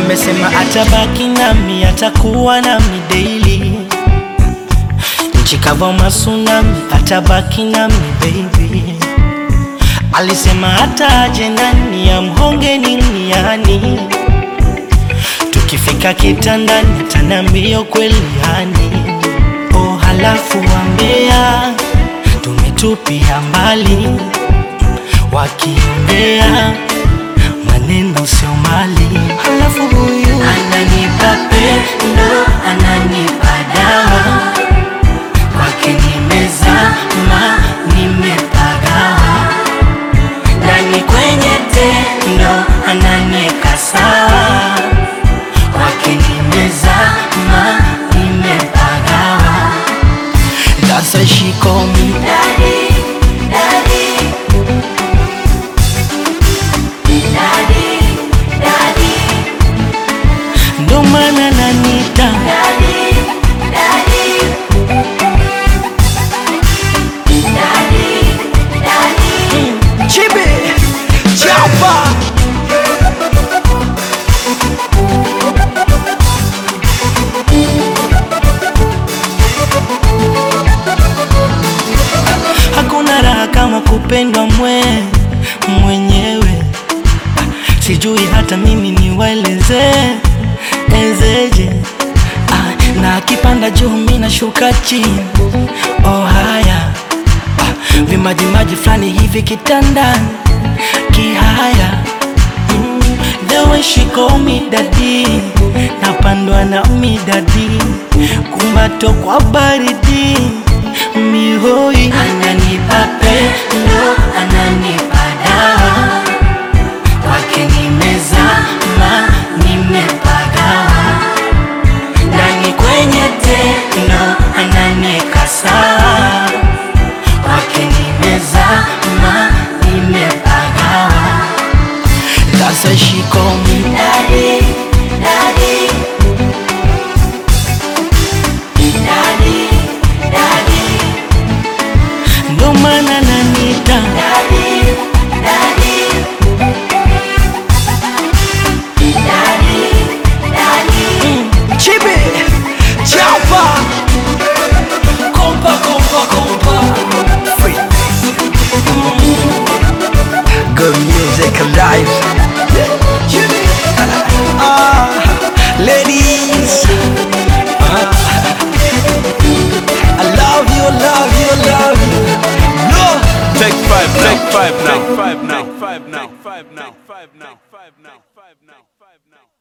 amesema atabaki nami, atakuwa nami daily. Nchi kavu masunami, atabaki nami baby. Alisema hata aje nani amhonge nini yani, tukifika kitandani ataniambia kweli yani. Oh, halafu wambea tumetupia mbali, wakiongea maneno sio mali. Halafu huyu ananipa pendo, ananipa dawa, kwake nimezama, nimepagawa ndani kwenye tendo, ananieka sawa, kwake nimezama, nimepagawa. That's why she call me Daddy, daddy, daddy, daddy, ndo maana nanita daddy, daddy, daddy, daddy. Chibi Chapa Hakuna raha kama kupendwa mwe mwenyewe, sijui hata mimi niwaeleze ezeje. Ah, na akipanda juu mimi nashuka chini. Oh haya ah, vimajimaji fulani hivi kitandani kihaya mm, the way she call me daddy, napandwa na midadi kumbato kwa baridi mihoi ananipa pendo, ananipa dawa, kwake nimezama, nimepagawa ndani kwenye tendo, ananieka sawa, kwake nimezama, nimepagawa. That's why she call me Daddy, daddy, daddy, daddy, ndo maana nanita daddy, daddy, daddy, daddy. Chibi Chapa Kompa kompa kompa Free Good music alive Chibi Ah Ladies Ah. I love you, love you, love you No Take five now. Take five now. Take five now. Take five now. Take five now. Take five now. Take five now. Take five now.